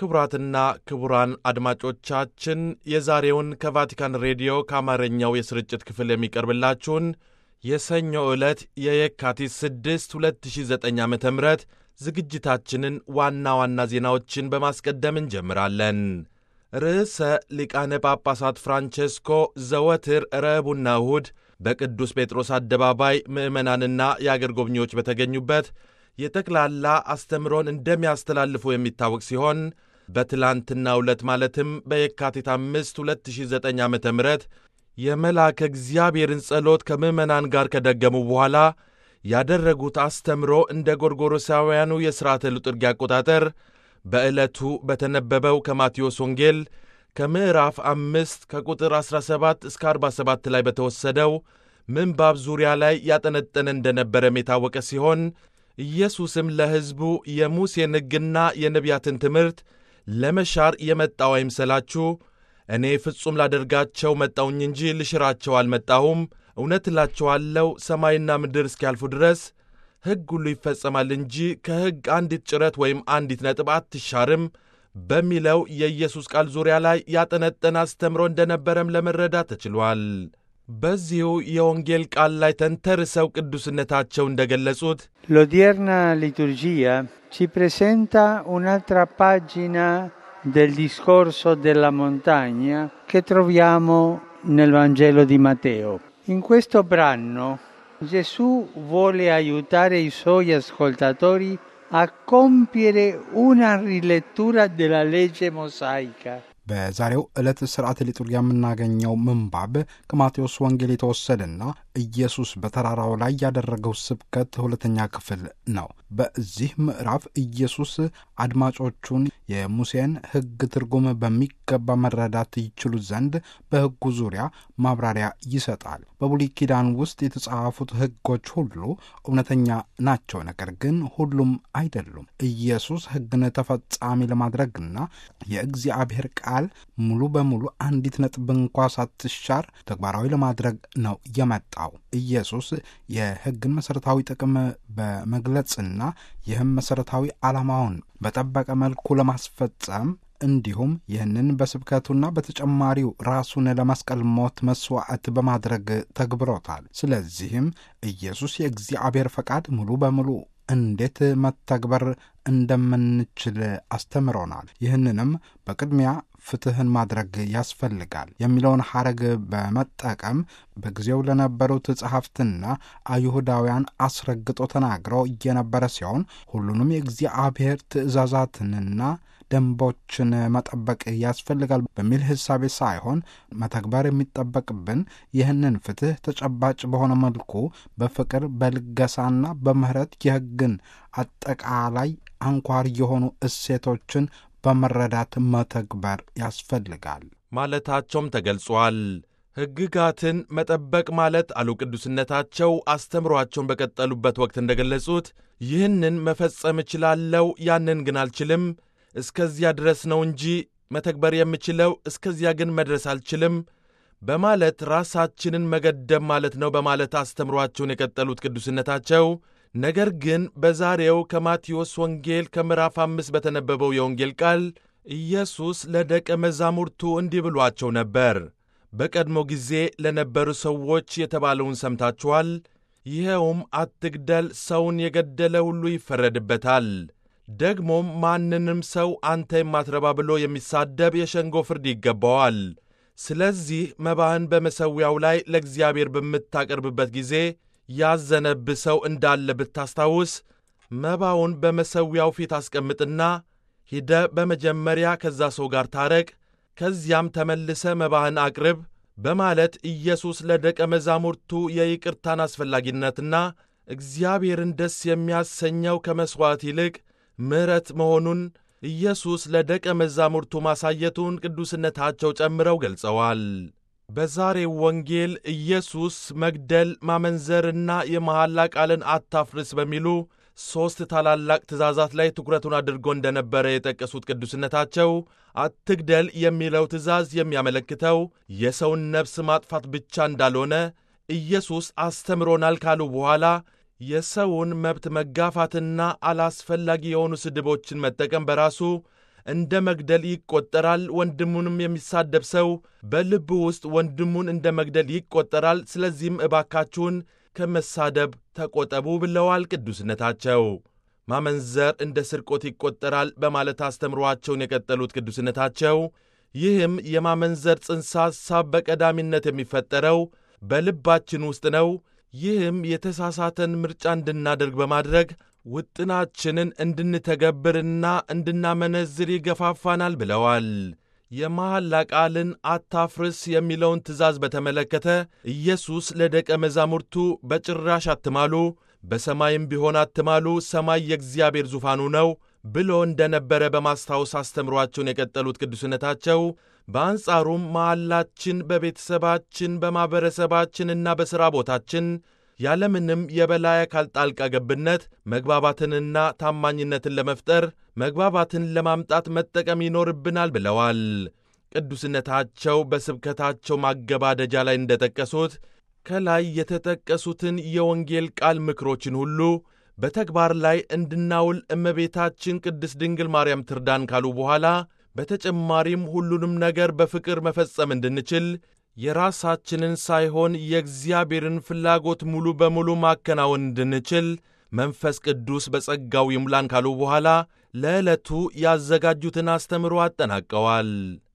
ክቡራትና ክቡራን አድማጮቻችን የዛሬውን ከቫቲካን ሬዲዮ ከአማርኛው የስርጭት ክፍል የሚቀርብላችሁን የሰኞ ዕለት የየካቲት 6 2009 ዓ ም ዝግጅታችንን ዋና ዋና ዜናዎችን በማስቀደም እንጀምራለን። ርዕሰ ሊቃነ ጳጳሳት ፍራንቼስኮ ዘወትር ረቡዕና እሁድ በቅዱስ ጴጥሮስ አደባባይ ምዕመናንና የአገር ጎብኚዎች በተገኙበት የጠቅላላ አስተምሮን እንደሚያስተላልፉ የሚታወቅ ሲሆን በትላንትናው ዕለት ማለትም በየካቲት 5 2009 ዓ ም የመልአከ እግዚአብሔርን ጸሎት ከምዕመናን ጋር ከደገሙ በኋላ ያደረጉት አስተምሮ እንደ ጎርጎሮሳውያኑ የሥርዓተ ልጥርጊያ አቆጣጠር በዕለቱ በተነበበው ከማቴዎስ ወንጌል ከምዕራፍ አምስት ከቁጥር 17 እስከ 47 ላይ በተወሰደው ምንባብ ዙሪያ ላይ ያጠነጠነ እንደነበረም የታወቀ ሲሆን ኢየሱስም ለሕዝቡ የሙሴን ሕግና የነቢያትን ትምህርት ለመሻር የመጣው አይምሰላችሁ፣ እኔ ፍጹም ላደርጋቸው መጣውኝ እንጂ ልሽራቸው አልመጣሁም። እውነት እላችኋለሁ ሰማይና ምድር እስኪያልፉ ድረስ ሕግ ሁሉ ይፈጸማል እንጂ ከሕግ አንዲት ጭረት ወይም አንዲት ነጥብ አትሻርም በሚለው የኢየሱስ ቃል ዙሪያ ላይ ያጠነጠነ አስተምሮ እንደነበረም ለመረዳት ተችሏል። በዚሁ የወንጌል ቃል ላይ ተንተርሰው ቅዱስነታቸው እንደገለጹት L'odierna liturgia ci presenta un'altra pagina del discorso della montagna che troviamo nel Vangelo di Matteo. In questo brano Gesù vuole aiutare i suoi ascoltatori a compiere una rilettura della legge mosaica. በዛሬው ዕለት ሥርዓተ ሊጡርጊያ የምናገኘው ምንባብ ከማቴዎስ ወንጌል የተወሰደና ኢየሱስ በተራራው ላይ ያደረገው ስብከት ሁለተኛ ክፍል ነው። በዚህ ምዕራፍ ኢየሱስ አድማጮቹን የሙሴን ሕግ ትርጉም በሚገባ መረዳት ይችሉ ዘንድ በሕጉ ዙሪያ ማብራሪያ ይሰጣል። በብሉይ ኪዳን ውስጥ የተጻፉት ሕጎች ሁሉ እውነተኛ ናቸው፣ ነገር ግን ሁሉም አይደሉም። ኢየሱስ ሕግን ተፈጻሚ ለማድረግና የእግዚአብሔር ቃል ሙሉ በሙሉ አንዲት ነጥብ እንኳ ሳትሻር ተግባራዊ ለማድረግ ነው የመጣው። ኢየሱስ የሕግን መሠረታዊ ጥቅም በመግለጽና ይህም መሠረታዊ ዓላማውን በጠበቀ መልኩ ለማስፈጸም እንዲሁም ይህንን በስብከቱና በተጨማሪው ራሱን ለመስቀል ሞት መሥዋዕት በማድረግ ተግብሮታል። ስለዚህም ኢየሱስ የእግዚአብሔር ፈቃድ ሙሉ በሙሉ እንዴት መተግበር እንደምንችል አስተምሮናል። ይህንንም በቅድሚያ ፍትሕን ማድረግ ያስፈልጋል የሚለውን ሐረግ በመጠቀም በጊዜው ለነበሩት ጸሐፍትና አይሁዳውያን አስረግጦ ተናግሮ እየነበረ ሲሆን ሁሉንም የእግዚአብሔር ትእዛዛትንና ደንቦችን መጠበቅ ያስፈልጋል በሚል ሕሳቤ ሳይሆን መተግበር የሚጠበቅብን ይህንን ፍትሕ ተጨባጭ በሆነ መልኩ በፍቅር በልገሳና በምሕረት የሕግን አጠቃላይ አንኳር የሆኑ እሴቶችን በመረዳት መተግበር ያስፈልጋል ማለታቸውም ተገልጿል። ሕግጋትን መጠበቅ ማለት አሉ ቅዱስነታቸው አስተምሯቸውን በቀጠሉበት ወቅት እንደገለጹት ይህንን መፈጸም እችላለሁ፣ ያንን ግን አልችልም እስከዚያ ድረስ ነው እንጂ መተግበር የምችለው እስከዚያ ግን መድረስ አልችልም በማለት ራሳችንን መገደብ ማለት ነው በማለት አስተምሯቸውን የቀጠሉት ቅዱስነታቸው ነገር ግን በዛሬው ከማቴዎስ ወንጌል ከምዕራፍ አምስት በተነበበው የወንጌል ቃል ኢየሱስ ለደቀ መዛሙርቱ እንዲህ ብሏቸው ነበር። በቀድሞ ጊዜ ለነበሩ ሰዎች የተባለውን ሰምታችኋል። ይኸውም አትግደል፣ ሰውን የገደለ ሁሉ ይፈረድበታል ደግሞም ማንንም ሰው አንተ የማትረባ ብሎ የሚሳደብ የሸንጎ ፍርድ ይገባዋል። ስለዚህ መባህን በመሠዊያው ላይ ለእግዚአብሔር በምታቀርብበት ጊዜ ያዘነብህ ሰው እንዳለ ብታስታውስ መባውን በመሠዊያው ፊት አስቀምጥና ሂደ በመጀመሪያ ከዛ ሰው ጋር ታረቅ፣ ከዚያም ተመልሰ መባህን አቅርብ በማለት ኢየሱስ ለደቀ መዛሙርቱ የይቅርታን አስፈላጊነትና እግዚአብሔርን ደስ የሚያሰኘው ከመሥዋዕት ይልቅ ምሕረት መሆኑን ኢየሱስ ለደቀ መዛሙርቱ ማሳየቱን ቅዱስነታቸው ጨምረው ገልጸዋል። በዛሬው ወንጌል ኢየሱስ መግደል፣ ማመንዘርና የመሐላ ቃልን አታፍርስ በሚሉ ሦስት ታላላቅ ትእዛዛት ላይ ትኩረቱን አድርጎ እንደነበረ የጠቀሱት ቅዱስነታቸው አትግደል የሚለው ትእዛዝ የሚያመለክተው የሰውን ነፍስ ማጥፋት ብቻ እንዳልሆነ ኢየሱስ አስተምሮናል ካሉ በኋላ የሰውን መብት መጋፋትና አላስፈላጊ የሆኑ ስድቦችን መጠቀም በራሱ እንደ መግደል ይቆጠራል። ወንድሙንም የሚሳደብ ሰው በልቡ ውስጥ ወንድሙን እንደ መግደል ይቆጠራል። ስለዚህም እባካችሁን ከመሳደብ ተቆጠቡ ብለዋል ቅዱስነታቸው። ማመንዘር እንደ ስርቆት ይቆጠራል በማለት አስተምሯቸውን የቀጠሉት ቅዱስነታቸው ይህም የማመንዘር ጽንሰ ሐሳብ በቀዳሚነት የሚፈጠረው በልባችን ውስጥ ነው። ይህም የተሳሳተን ምርጫ እንድናደርግ በማድረግ ውጥናችንን እንድንተገብርና እንድናመነዝር ይገፋፋናል ብለዋል። የመሐላ ቃልን አታፍርስ የሚለውን ትእዛዝ በተመለከተ ኢየሱስ ለደቀ መዛሙርቱ በጭራሽ አትማሉ፣ በሰማይም ቢሆን አትማሉ፣ ሰማይ የእግዚአብሔር ዙፋኑ ነው ብሎ እንደነበረ በማስታወስ አስተምሯቸውን የቀጠሉት ቅዱስነታቸው በአንጻሩም መሐላችን በቤተሰባችን በማኅበረሰባችንና በሥራ ቦታችን ያለምንም የበላይ አካል ጣልቃ ገብነት መግባባትንና ታማኝነትን ለመፍጠር መግባባትን ለማምጣት መጠቀም ይኖርብናል ብለዋል። ቅዱስነታቸው በስብከታቸው ማገባደጃ ላይ እንደጠቀሱት ከላይ የተጠቀሱትን የወንጌል ቃል ምክሮችን ሁሉ በተግባር ላይ እንድናውል እመቤታችን ቅድስት ድንግል ማርያም ትርዳን ካሉ በኋላ በተጨማሪም ሁሉንም ነገር በፍቅር መፈጸም እንድንችል የራሳችንን ሳይሆን የእግዚአብሔርን ፍላጎት ሙሉ በሙሉ ማከናወን እንድንችል መንፈስ ቅዱስ በጸጋው ይሙላን ካሉ በኋላ ለዕለቱ ያዘጋጁትን አስተምሮ አጠናቀዋል።